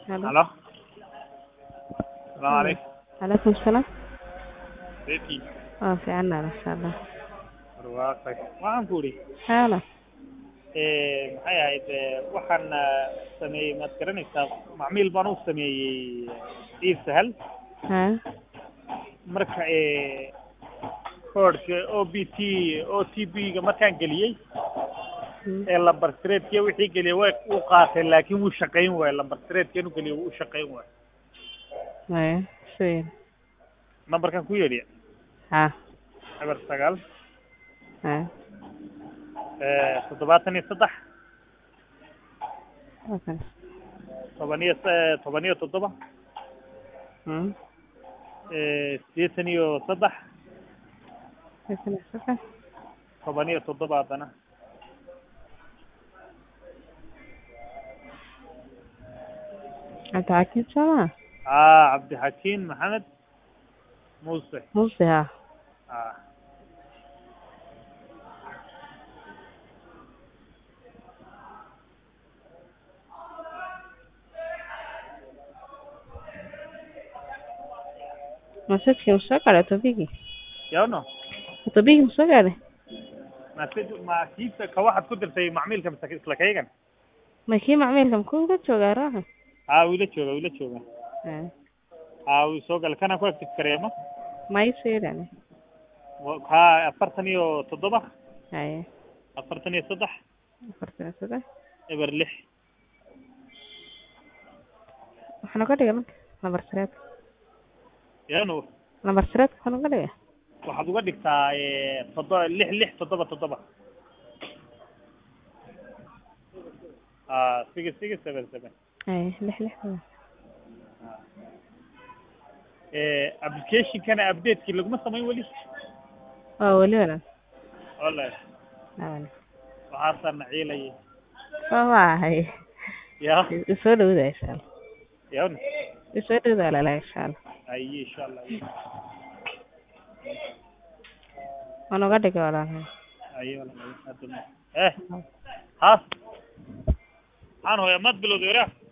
Halo. Halo. Salaamu calaykum. Calaykum salaam. Beeki. Waa fiicannaa masha Allah. Barwaaqay. Waxaan ku idhi Haala. ee maxay ahayd ee, waxaan ah, sameeyey maad garanaysaa macmiil baan u sameeyey iib sahal Haa. marka ee koodhka o b t o t b ga markaan geliyey Hmm. ee lambar sireedkiya wixii geliyey way uu qaatay laakiin wuu shaqayn waaye lambar sireedkiinu geliyey wuu u shaqayn waaye Maya. Sweet. nambarkan ku yeedhiya Haa. eber sagaal Haa. ee toddobaatan iyo saddex Okay. toban iyo s- toban iyo toddoba Hmm. ee siddeetan iyo saddex Listen, okay. toban iyo toddoba haddana Cabdi Xakiim Soomaa? aa cabdixakiin maxamed muuse Muuse haa. aa Masaajkii ma soo gaadhay toobigii? yawno Toobigii ma soo gaadhay? message ma kiisa ka waxaad ku dirtay macmiilka mise isla kaygan Ma kii macmiilka ma kuuga joogaa raaxa? aa wuu ila jooga wuu ila jooga Haa. aa wuu soo galay kanaan ku active kareemo Ma ii soo yidhahdeen? haa afartan iyo toddoba Haya. afartan iyo saddex Afartan iyo saddex. eber lix Waxaa noga dhigay marka lambar sireed. yawno Lambar sireed waxaa noga dhigay? waxaad uga dhigtaa ee toddoba lix lix toddoba toddoba aa six six seven seven Haya. Lix lix. ee applicationkana updatekii laguma samayn weli Waa weli walaal. wallahi Haa. waxaasaan naciilayay Soo maahay. ya Isoo dhawada insha Allah. yawno Isoo dhawada walaal insha Allah. aye insha allah Waa noga dhigay walaal. aye wallahi hadda ma- eh haas maxaan hooyaa maad bilowday waraa